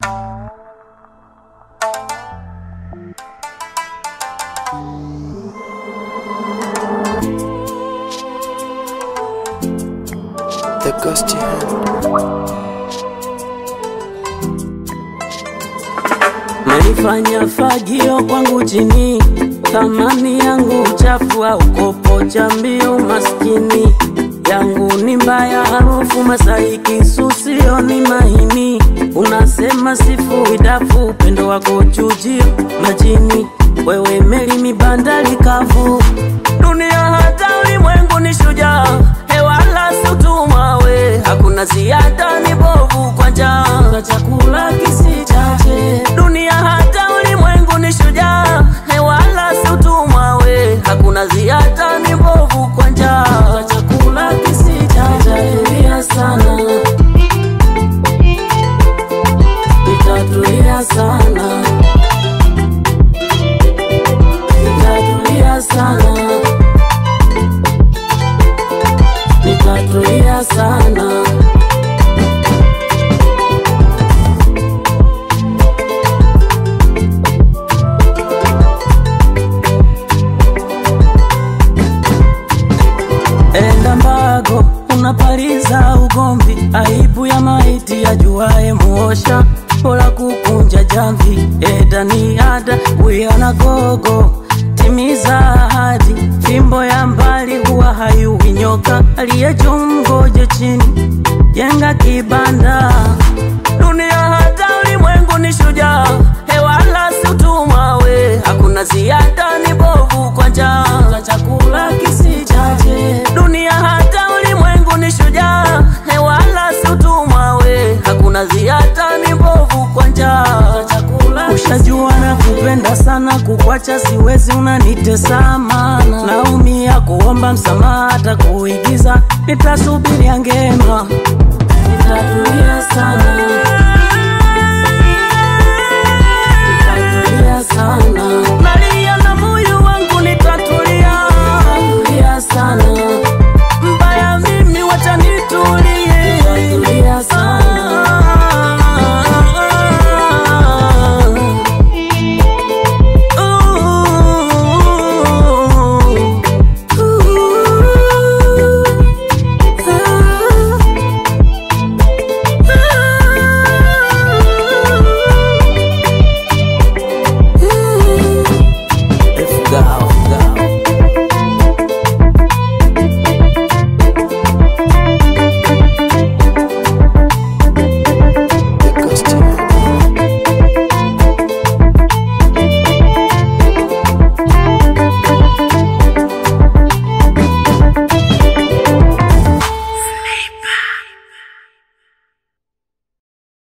The ghost hand. Menifanya fagio kwangu chini, thamani yangu chafu au kopo cha mbio, maskini yangu ni mbaya, harufu masaiki susio ni mahini, unasema sifu idafu, upendo wako chujio majini, wewe meli mibandari kavu, dunia hata ulimwengu ni shujaa, hewala si utumwa we, hakuna ziada ni bovu kwa njaa, na chakula kisichache, dunia hata ulimwengu ni shujaa, hewala si utumwa we, hakuna ziada ni bovu kwa njaa, na chakula kisichache, tulia sana, nitatulia sana, nitatulia sana, nitatulia sana. Enda mbago unapaliza ugomvi, aibu ya maiti ajuaye muosha, bora kukunja jamvi. Eda ni ada wiana gogo, timiza ahadi, fimbo ya mbali huwa hayui nyoka, aliye juu mgoje chini, jenga kibanda. Dunia hata ulimwengu ni shujaa, hewala si utumwa we, hakuna ziada ni bovu kwa njaa, na chakula kisichache. Dunia hata ulimwengu ni shujaa, hewala si utumwa we, hakuna ziada ni bovu kwa njaa, na chakula ushajua na kupenda sana, kukwacha siwezi, unanitesa mana, naumia kuomba msamaha, hata kuigiza nitasubiri ngema, nitatulia sana